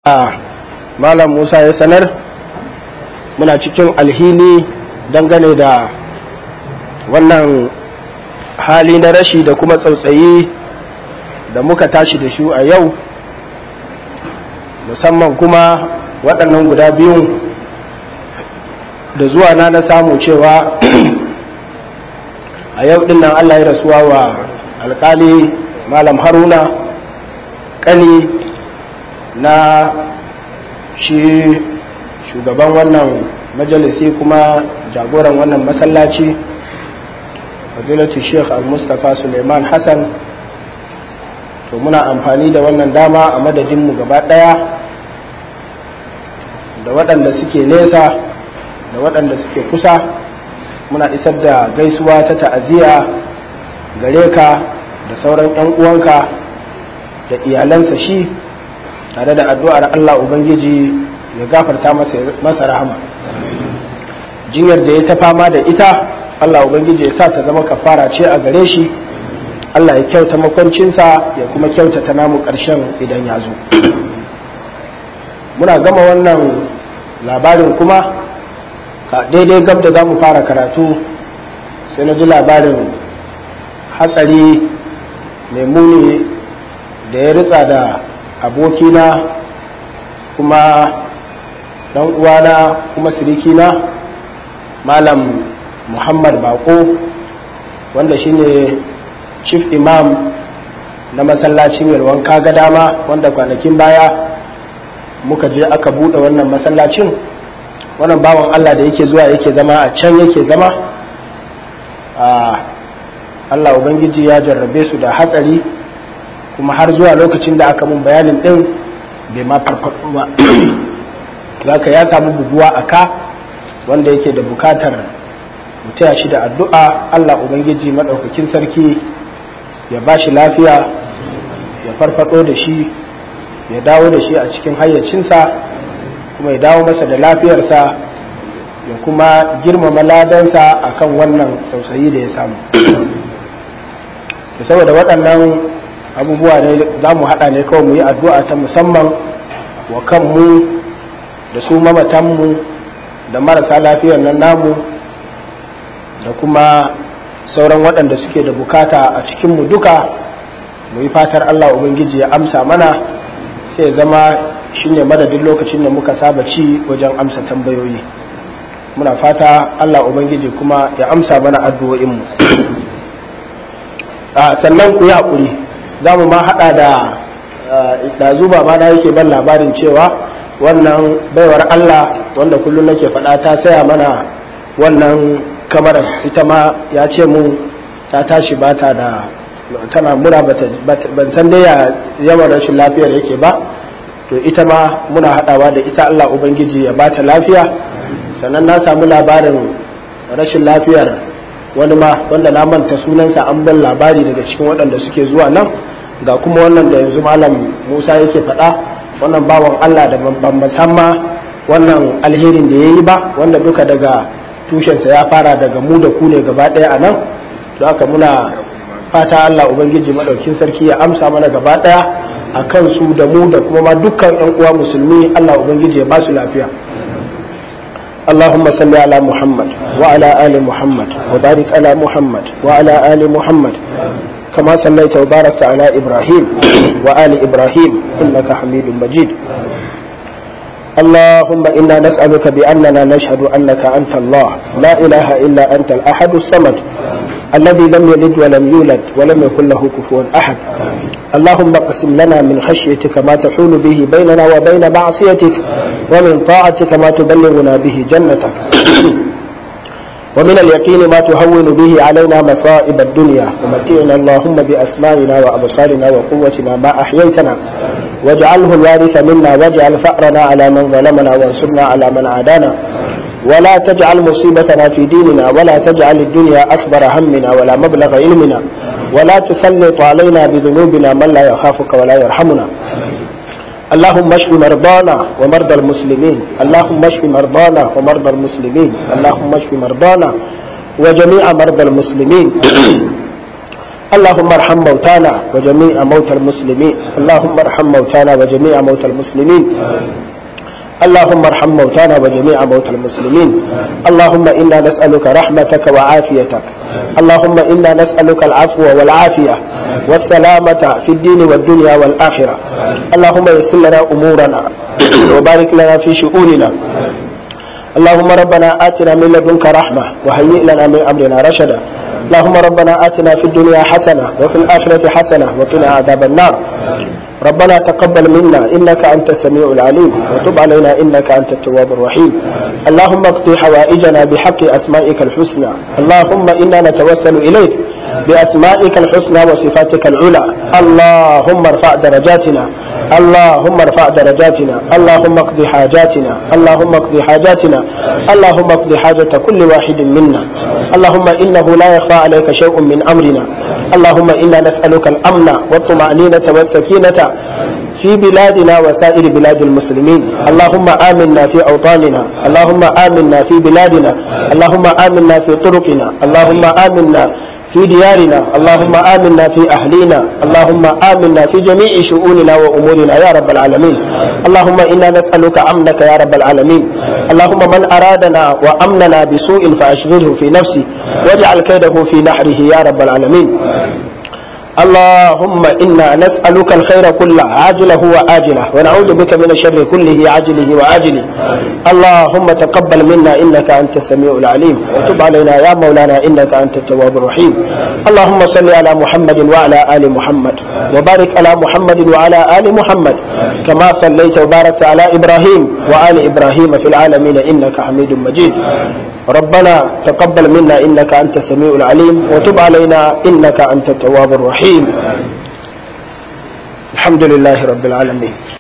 malam musa ya sanar muna cikin alhini dangane da wannan hali na rashi da kuma tsautsayi da muka tashi da shi a yau musamman kuma waɗannan guda biyun da zuwa na na samu cewa a yau ɗin nan allah ya rasuwa wa alkali malam haruna ƙani na shi shugaban wannan majalisi kuma jagoran wannan masallaci fadilatu sheikh al-mustapha suleiman hassan to muna amfani da wannan dama a madadinmu gaba ɗaya da waɗanda suke nesa da waɗanda suke kusa muna isar da gaisuwa ta ta'aziyya gare ka da sauran 'yan uwanka da iyalansa shi tare da addu'ar Allah Ubangiji ya gafarta masa rahama jinyar da ya ta fama da ita Allah Ubangiji ya sa ta zama kafara ce a gare shi Allah ya kyauta makwancinsa ya kuma kyautata namu ƙarshen idan ya zo muna gama wannan labarin kuma ka daidai gab da za mu fara karatu sai na ji labarin hatsari mai muni da ya ritsa da abokina kuma dan uwana kuma sirikina malam muhammad bako wanda shine chief imam na masallacin yalwan kaga dama wanda kwanakin baya muka je aka bude wannan masallacin wannan bawan allah da yake zuwa yake zama a can yake zama a allah ubangiji ya jarrabe su da hatsari kuma har zuwa lokacin da aka mun bayanin din bai ma farfaɗo ba zaka ya samu buguwa a ka wanda yake da bukatar mutaya shi da addu'a Allah Ubangiji maɗaukakin sarki ya ba shi lafiya ya farfaɗo da shi ya dawo da shi a cikin hayyacinsa kuma ya dawo masa da lafiyarsa ya kuma girmama ladansa akan wannan sausayi da ya samu saboda waɗannan abubuwa ne za mu haɗa ne kawai mu yi addu'a ta musamman wa kanmu da su mamatanmu da marasa lafiyar nan namu da kuma sauran waɗanda suke da bukata a cikinmu duka mu yi fatar Allah Ubangiji ya amsa mana sai zama shine madadin lokacin da muka saba ci wajen amsa tambayoyi muna fata Allah Ubangiji kuma ya amsa mana addu'o'inmu sannan ku yi haƙuri za mu ma haɗa da ɗazu ba ma na yake ban labarin cewa wannan baiwar Allah wanda kullum nake faɗa ta saya mana wannan kamar ita ma ya ce mu ta tashi ba ta da tana mura ban san dai yawan rashin lafiyar yake ba to ita ma muna haɗawa da ita Allah Ubangiji ya bata lafiya sannan na samu labarin rashin lafiyar wani ma wanda na manta sunansa an ban labari daga cikin waɗanda suke zuwa nan ga kuma wannan da yanzu malam musa yake faɗa wannan bawan allah da ban ma wannan alherin da ya yi ba wanda duka daga tushensa ya fara daga mu da ku ne gaba ɗaya a nan don haka muna fata allah ubangiji maɗaukin sarki ya amsa mana gaba ɗaya a kan su da mu da kuma ma dukkan yan uwa musulmi allah ubangiji ya ba su lafiya اللهم صل على محمد وعلى آل محمد وبارك على محمد وعلى آل محمد كما صليت وباركت على إبراهيم وآل إبراهيم إنك حميد مجيد اللهم إنا نسألك بأننا نشهد أنك أنت الله لا إله إلا أنت الأحد الصمد الذي لم يلد ولم يولد ولم يكن له كفوا أحد اللهم اقسم لنا من خشيتك ما تحول به بيننا وبين معصيتك ومن طاعتك ما تبلغنا به جنتك ومن اليقين ما تهون به علينا مصائب الدنيا ومتعنا اللهم بأسمائنا وأبصارنا وقوتنا ما أحييتنا واجعله الوارث منا واجعل فأرنا على من ظلمنا وانصرنا على من عادانا ولا تجعل مصيبتنا في ديننا ولا تجعل الدنيا أكبر همنا ولا مبلغ علمنا ولا تسلط علينا بذنوبنا من لا يخافك ولا يرحمنا اللهم اشف مرضانا ومرضى المسلمين اللهم اشف مرضانا ومرضى المسلمين اللهم اشف مرضانا وجميع مرضى المسلمين اللهم ارحم موتانا وجميع موتى المسلمين اللهم ارحم موتانا وجميع موتى المسلمين اللهم ارحم موتانا وجميع موتى المسلمين اللهم انا نسالك رحمتك وعافيتك اللهم انا نسالك العفو والعافيه والسلامه في الدين والدنيا والاخره اللهم يسر لنا امورنا وبارك لنا في شؤوننا اللهم ربنا آتنا من لدنك رحمة وهيئ لنا من أمرنا رشدا اللهم ربنا آتنا في الدنيا حسنة وفي الآخرة حسنة وقنا عذاب النار ربنا تقبل منا إنك أنت السميع العليم وتب علينا إنك أنت التواب الرحيم اللهم اقضي حوائجنا بحق أسمائك الحسنى اللهم إنا نتوسل إليك بأسمائك الحسنى وصفاتك العلى اللهم ارفع درجاتنا اللهم ارفع درجاتنا اللهم اقضي حاجاتنا اللهم اقضي حاجاتنا اللهم اقضي حاجة كل واحد منا اللهم إنه لا يخفى عليك شيء من أمرنا اللهم إنا نسألك الأمن والطمأنينة والسكينة في بلادنا وسائر بلاد المسلمين اللهم آمنا في أوطاننا اللهم آمنا في بلادنا اللهم آمنا في طرقنا اللهم آمنا في ديارنا اللهم آمنا في أهلينا اللهم آمنا في جميع شؤوننا وأمورنا يا رب العالمين اللهم إنا نسألك أمنك يا رب العالمين اللهم من أرادنا وأمننا بسوء فأشغله في نفسه واجعل كيده في نحره يا رب العالمين اللهم إنا نسألك الخير كله عاجله وآجله ونعوذ بك من الشر كله عاجله وآجله اللهم تقبل منا إنك أنت السميع العليم وتب علينا يا مولانا إنك أنت التواب الرحيم اللهم صل على محمد وعلى آل محمد وبارك على محمد وعلى آل محمد كما صليت وباركت على إبراهيم وآل إبراهيم في العالمين إنك حميد مجيد ربنا تقبل منا إنك أنت السميع العليم وتب علينا إنك أنت التواب الرحيم الحمد لله رب العالمين